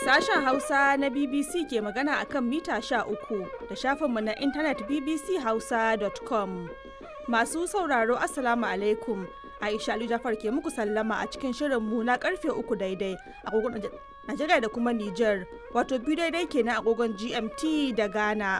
Sashen Hausa na BBC ke magana a kan mita uku da shafinmu na intanet bbchausa.com. Masu sauraro Assalamu alaikum. Aisha Ali Jafar ke muku sallama a cikin shirinmu na karfe uku daidai agogon Najeriya da kuma Nijar, wato biyu daidai kenan agogon GMT da Ghana.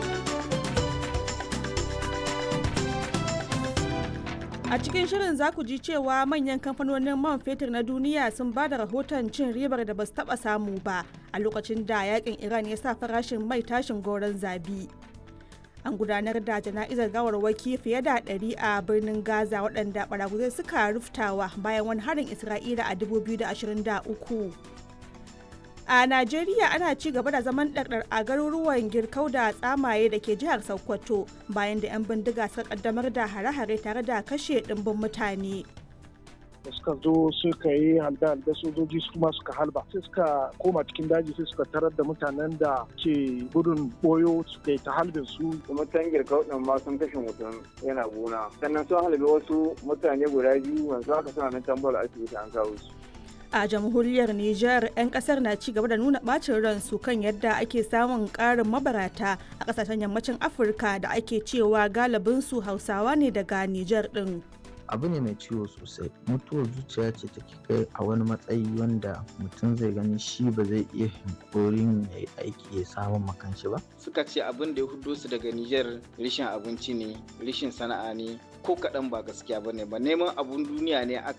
A cikin shirin za ku ji cewa manyan kamfanonin man fetur na duniya sun ba da rahoton cin ribar da ba su taɓa samu ba a lokacin da yakin Iran ya sa farashin mai tashin goron zabi. An gudanar da jana'izar gawarwaki fiye da ɗari a birnin Gaza waɗanda ɓaraguzai suka ruftawa bayan wani harin Isra'ila a 2023. a najeriya ana ci gaba da zaman ɗarɗar a garuruwan girkau da tsamaye da ke jihar sokoto bayan da 'yan bindiga suka kaddamar da hare-hare tare da kashe ɗimbin mutane da suka zo suka yi halda-halda sojoji su kuma suka halba sai suka koma cikin daji sai suka tarar da mutanen da ke gudun boyo suka yi ta halbin su mutan girkau din ma sun kashe mutum yana gona sannan sun halbe wasu mutane guda biyu yanzu haka suna nan tambal asibiti an kawo su a jamhuriyar Nijar 'yan kasar na ci gaba da nuna bacin ransu kan yadda ake samun karin mabarata a kasashen yammacin afirka da ake cewa galibinsu hausawa ne daga Nijar din. abu ne mai ciwo sosai mutuwar zuciya ce take kai a wani matsayi wanda mutum zai gani shi ba zai iya hankorin ya yi aiki ya samun makanshi ba suka ce abin da ya hudo su daga Nijar rishin abinci ne rishin sana'a ne ko kaɗan ba gaskiya ba ne ba neman abun duniya ne aka